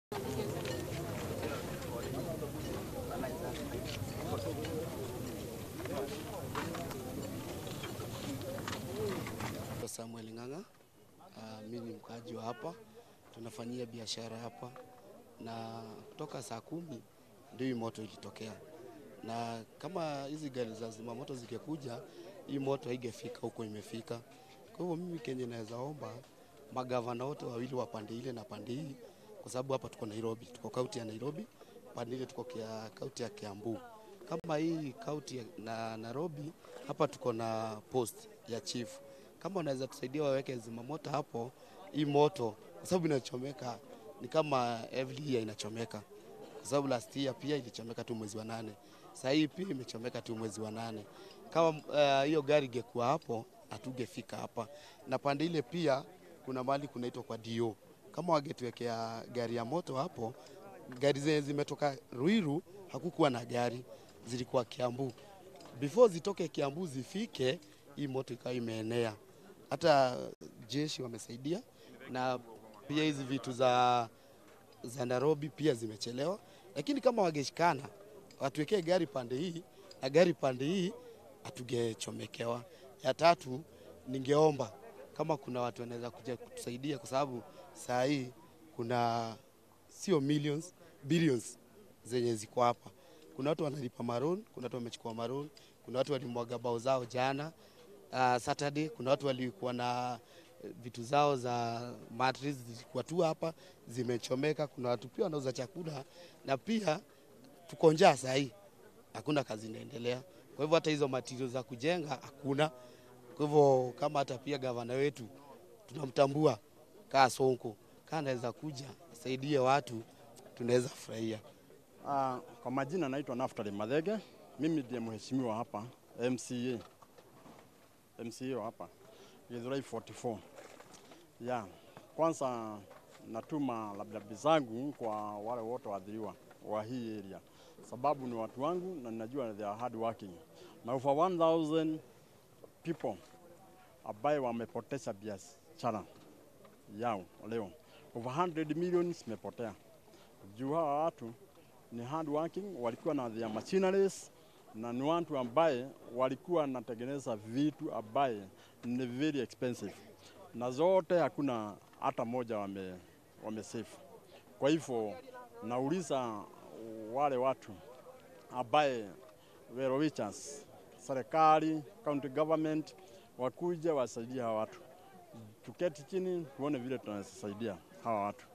Samuel Ng'ang'a. Uh, mimi ni mkaaji wa hapa, tunafanyia biashara hapa, na kutoka saa kumi ndio hii moto ilitokea, na kama hizi gari za zimamoto zingekuja, hii moto haingefika huko imefika. Kwa hivyo mimi kenye naweza omba magavana wote wawili wa pande ile na pande hii, kwa sababu hapa tuko Nairobi, tuko kaunti ya Nairobi, pande ile tuko kia kaunti ya Kiambu. Kama hii kaunti ya na Nairobi, hapa tuko na post ya chief kama wanaweza tusaidia waweke zimamoto hapo, hii moto kwa sababu inachomeka ni kama every year inachomeka, kwa sababu last year pia ilichomeka tu mwezi wa nane, sasa hii pia imechomeka tu mwezi wa nane. Kama hiyo uh, gari ingekuwa hapo hatungefika hapa, na pande ile pia kuna mahali kunaitwa kwa dio. Kama wangetuwekea gari ya moto hapo, gari zenye zimetoka Ruiru hakukuwa na gari, zilikuwa Kiambu. Before zitoke Kiambu zifike, hii moto ikawa imeenea hata jeshi wamesaidia na pia hizi vitu za, za Nairobi pia zimechelewa, lakini kama wangeshikana watuwekee gari pande hii na gari pande hii hatugechomekewa. Ya tatu, ningeomba kama kuna watu wanaweza kuja kutusaidia, kwa sababu saa hii kuna sio millions billions zenye ziko hapa. Kuna watu wanalipa maroon, kuna watu wamechukua maroon, kuna watu walimwaga bao zao jana uh, Saturday kuna watu walikuwa na vitu zao za mattress zilikuwa tu hapa zimechomeka. Kuna watu pia wanauza chakula na pia tuko njaa saa hii, hakuna kazi inaendelea. Kwa hivyo hata hizo material za kujenga hakuna. Kwa hivyo kama hata pia gavana wetu tunamtambua kaa Sonko, kaa anaweza kuja asaidie watu, tunaweza furahia. Uh, kwa majina naitwa Naftali Madhege, mimi ndiye mheshimiwa hapa MCA MCA hapa Githurai 44. Ya, kwanza natuma labda zangu kwa wale wote waathiriwa wa hii area, sababu ni watu wangu na ninajua they are hard working, na over 1000 people ambaye wamepoteza biashara yao leo, over 100 million zimepotea juu hawa watu ni hard working, walikuwa na their machineries na ni watu ambaye walikuwa wanatengeneza vitu ambaye ni very expensive, na zote hakuna hata moja wame, wame save. Kwa hivyo nauliza wale watu ambaye well wishers, serikali, county government wakuja wasaidie hawa watu, tuketi chini tuone vile tunawasaidia hawa watu.